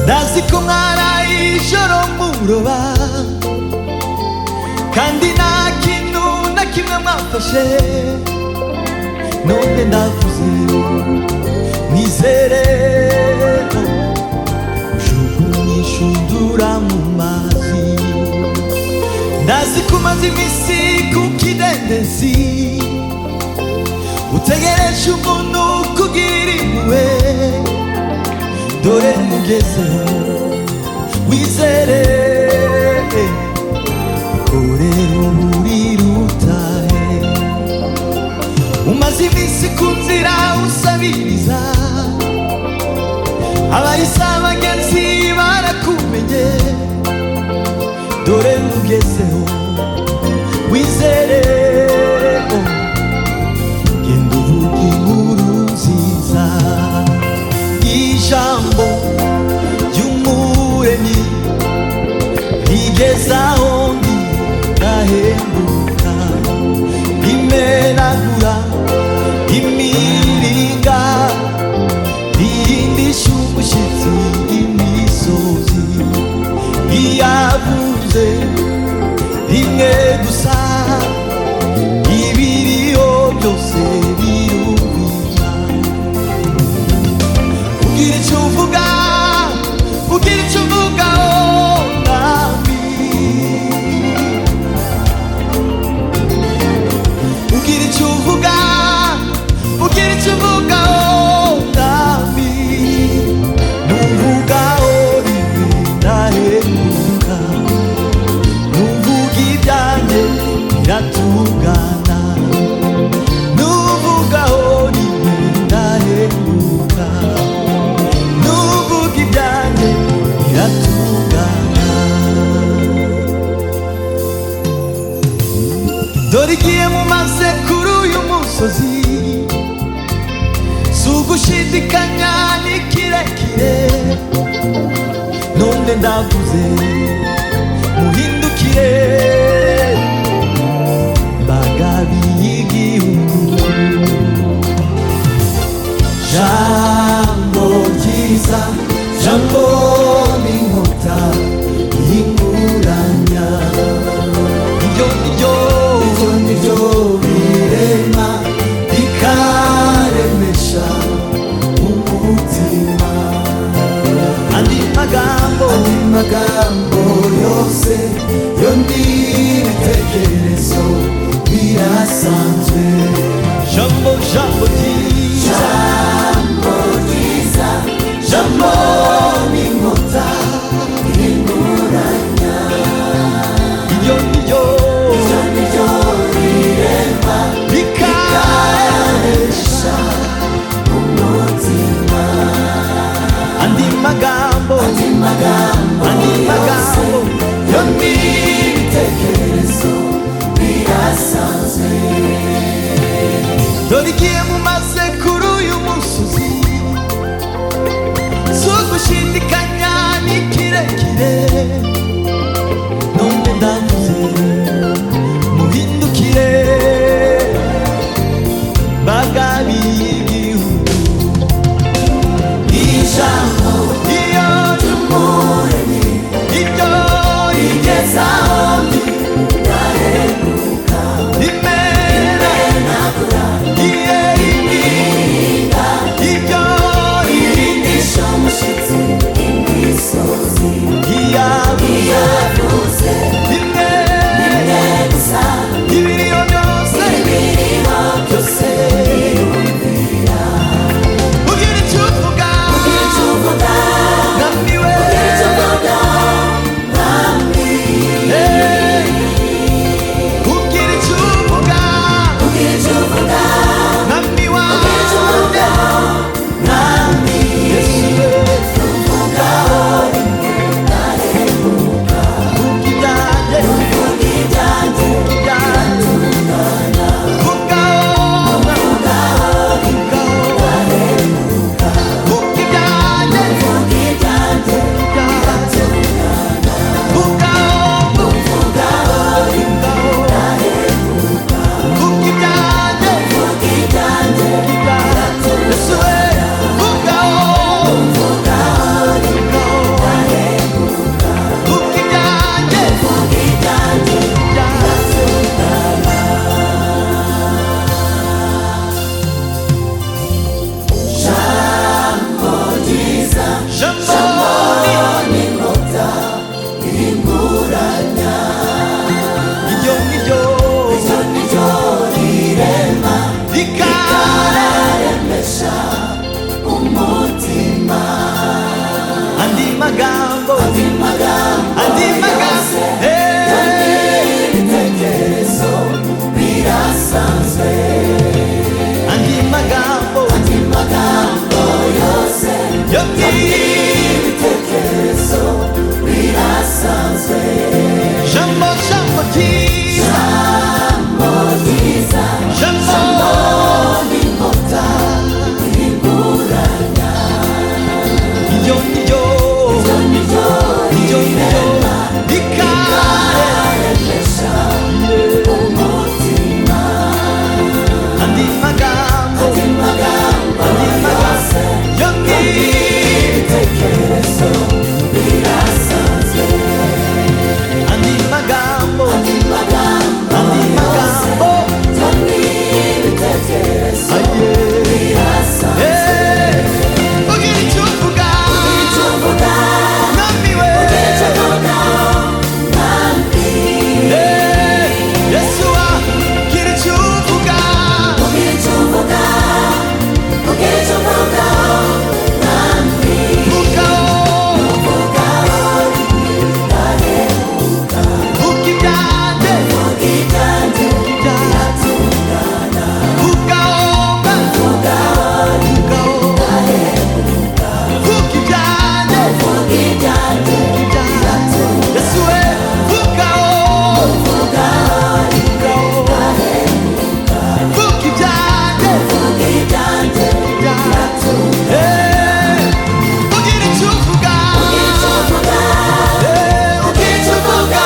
ntazi ko mwaraye ijoro muroba kandi nta kintu na kimwe mwafashe none ndavuze nizere ko ujugunye inshundura mu mazi ndazi ko umaze iminsi ku kidendezi utegereje umuntu kugira impuhwe dore mugeze wizere kure uruburi rutahe umaze iminsi ku nzira usabiriza abahise abagenzi barakumenye dore mugezeho wizere genda uvuge inkuru nziza ijambo ry'umuremyi rigezaho ndi ndahenguka rimenagura imiringa rihindisha umushyitsi imisozi riyavuze rimwe gusa ibiriho byose birumvira ugira icyo uvuga ugira icyo uvuga oh, mwami ugira icyo uvuga ugira icyo uvuga oh, mwami nuvugaho rimwe ndahemuka nuvuga ibyanjye biratungana nuvugaho rimwe ndahemuka nuvuga ibyanjye biratungana dore igihe mumaze kuri uyu musozi si ugushidikanya ni kirekire none ndavuze muhindukire mbagabi y'igihugu jambo ryiza jambo n'inkota y'inguranya iryo niryo iryo niryo birema rikaremesha umutima andi magambo andi magambo yose yo n'ibitekerezo birasanzwe jambo jambo ryiza Jambo ni nkota n'inguranya Iryo ni ryo Iryo ni ryo rirema Rikaresha umutima Andi magambo Andi magambo Andi magambo Yo ni ibitekerezo birasanzwe Dore igihe mumaze kuri uyu musozi sugushidikanya ni kirekire none ndavuze muhindukire bagabi y'igihugu ijambo iyo ry'umuremyi ibyo rigezaho ndi ndaheruka rimena iye rimwe 거친 마감도 거친 마감 연기 아닌 마감도 아닌 마감도 아예 예 우리 전부가 난 미워 예 예수와 길의 주부가 무거워 웃기다네 웃기다 무거워만 무거워 웃기다네 웃기다 예수의 무거워 무거워 웃기다네 예 우리는 주부가 예 우리 주부가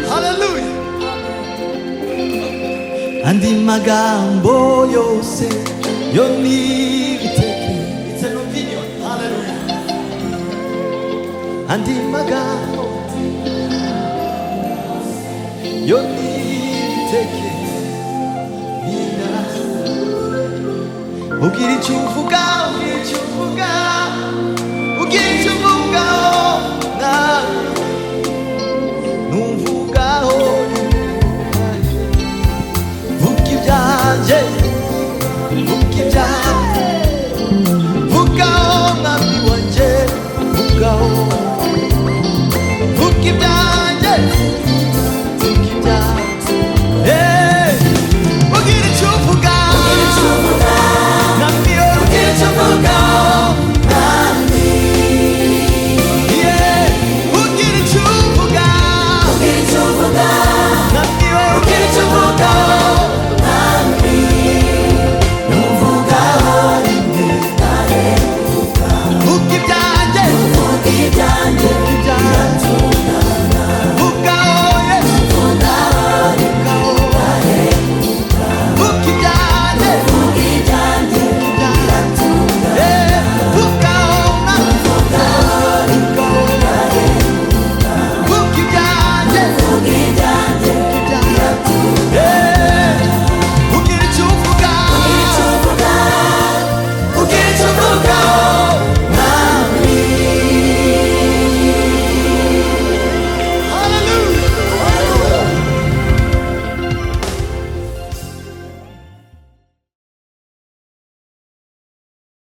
할렐루야 안디 마감 보여세 연니 위테케 이제 롬비뇨 할렐루야 안디 마감 연니 위테케 미나 오길이 중후가 오길